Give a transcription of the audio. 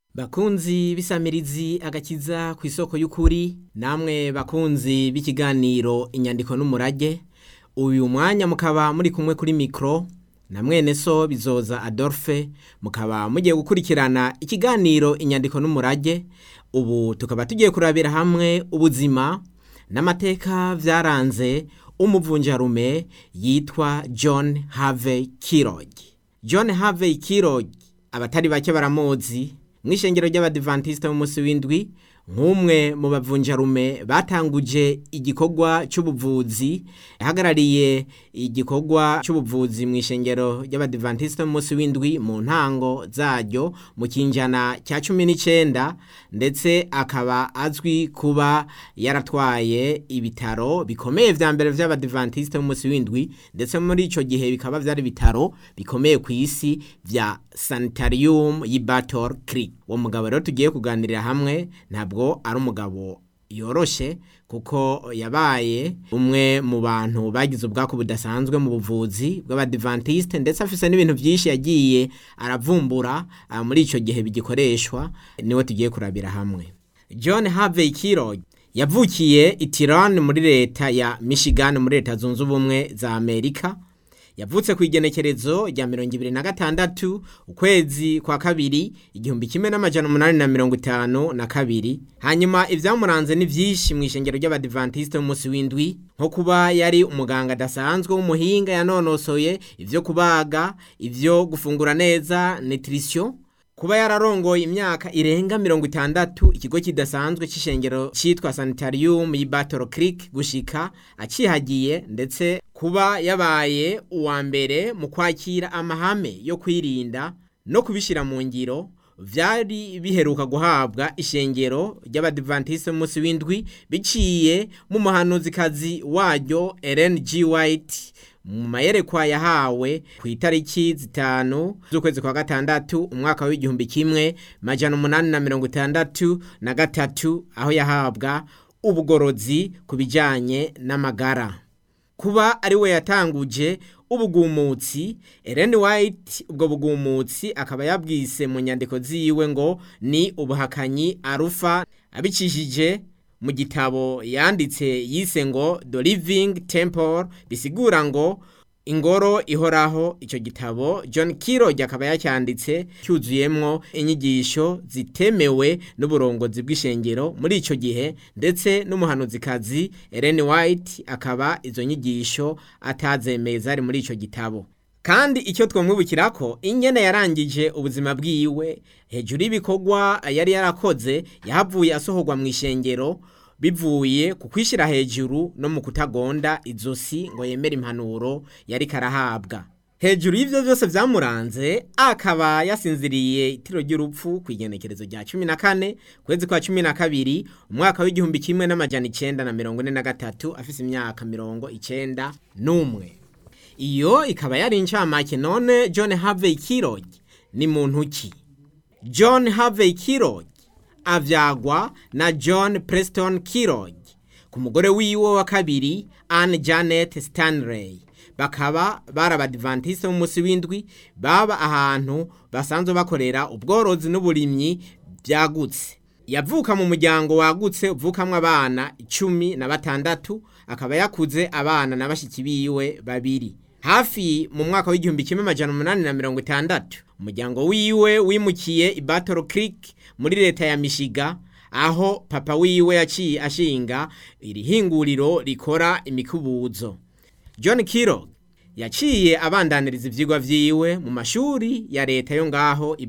Bakunzi b'isamirizi agakiza ku isoko y'ukuri namwe bakunzi b'ikiganiro inyandiko n'umurage uyu mwanya mukaba muri kumwe kuri mikro na mwene so bizoza Adolphe mukaba mugiye gukurikirana ikiganiro inyandiko n'umurage ubu tukaba tugiye kurabira hamwe ubuzima n'amateka vyaranze umuvunjarume yitwa John Harvey Kellogg John Harvey Kellogg abatari bake baramuzi mw'ishengero ry'abadivantiste b'umunsi w'indwi nk'umwe mu bavunjarume batanguje igikorwa c'ubuvuzi yahagarariye igikorwa c'ubuvuzi mw'ishengero ry'abadivantiste b'umunsi w'indwi mu ntango zaryo mu kinjana cya cumi n'icenda ndetse akaba azwi kuba yaratwaye ibitaro bikomeye vya mbere vy'abadivantiste b'umunsi w'indwi ndetse muri ico gihe bikaba vyari ibitaro bikomeye ku isi vya sanitarium y'i Battle Creek uwo mugabo rero tugiye kuganirira hamwe ntabwo ari umugabo yoroshe kuko yabaye umwe mu bantu bagize ubwako budasanzwe mu buvuzi bw'abadivantiste ndetse afise n'ibintu vyinshi yagiye aravumbura ah, muri ico gihe bigikoreshwa niwe tugiye kurabira hamwe John Harvey Kellogg yavukiye i Tyrone muri leta ya Michigan muri leta zunze ubumwe za Amerika yavutse ku igenekerezo rya mirongo ibiri na gatandatu ukwezi kwa kabiri igihumbi kimwe n'amajana umunani na mirongo itanu na kabiri hanyuma ivyamuranze ni vyinshi mw'ishengero ry'abadivantiste b'umunsi w'indwi nko kuba yari umuganga adasanzwe w'umuhinga yanonosoye ivyo kubaga ivyo gufungura neza nutrition kuba yararongoye imyaka irenga mirongo itandatu ikigo kidasanzwe c'ishengero citwa sanitarium y'i Battle Creek gushika acihagiye ndetse kuba yabaye uwa mbere mu kwakira amahame yo kwirinda no kubishira mu ngiro vyari biheruka guhabwa ishengero ry'abadivantiste b'umunsi w'indwi biciye mu muhanuzikazi waryo Ellen G. White mu mayerekwa yahawe ku itariki zitanu z'ukwezi kwa gatandatu umwaka w'igihumbi kimwe majana umunani na mirongo itandatu na gatatu aho yahabwa ubugorozi ku bijanye n'amagara kuba ari we yatanguje ubugumutsi Ellen White ubwo bugumutsi akaba yabwise mu nyandiko ziwe ngo ni ubuhakanyi arufa abicishije mu gitabo yanditse yise ngo The Living Temple bisigura ngo ingoro ihoraho ico gitabo John Kellogg akaba yacyanditse cyuzuyemwo inyigisho zitemewe n'uburongozi bw'ishengero muri ico gihe ndetse n'umuhanuzikazi Ellen White akaba izo nyigisho atazemeye zari muri ico gitabo kandi icyo twamwibukirako ingene yarangije ubuzima bwiwe hejuru y'ibikorwa yari yarakoze yahavuye asohorwa mu ishengero bivuye ku kwishyira hejuru no mu kutagonda izosi ngo yemere impanuro yari karahabwa hejuru y'ivyo vyose vyamuranze akaba yasinziriye itiro ry'urupfu ku igenekerezo rya cumi na kane kwezi kwa cumi na kabiri umwaka w'igihumbi kimwe n'amajana icenda na mirongo ine na gatatu afise imyaka mirongo icenda n'umwe iyo ikaba yari incamake none John Harvey Kellogg ni muntu ki John Harvey Kellogg avyagwa na John Preston Kellogg ku mugore wiwe wa kabiri Anne Janet Stanley bakaba bari abadivantiste b'umunsi w'indwi baba ahantu basanzwe bakorera ubworozi n'uburimyi byagutse yavuka mu muryango wagutse uvukamwo abana icumi na batandatu akaba yakuze abana na bashiki biwe babiri hafi mu mwaka w'igihumbi kimwe amajana umunani na mirongo itandatu umuryango wiwe wimukiye i Battle Creek muri leta ya Michigan aho papa wiwe yaciye ashinga iri hinguriro rikora imikubuzo John Kellogg yaciye abandaniriza ivyigwa vyiwe mu mashuri ya leta yo ngaho i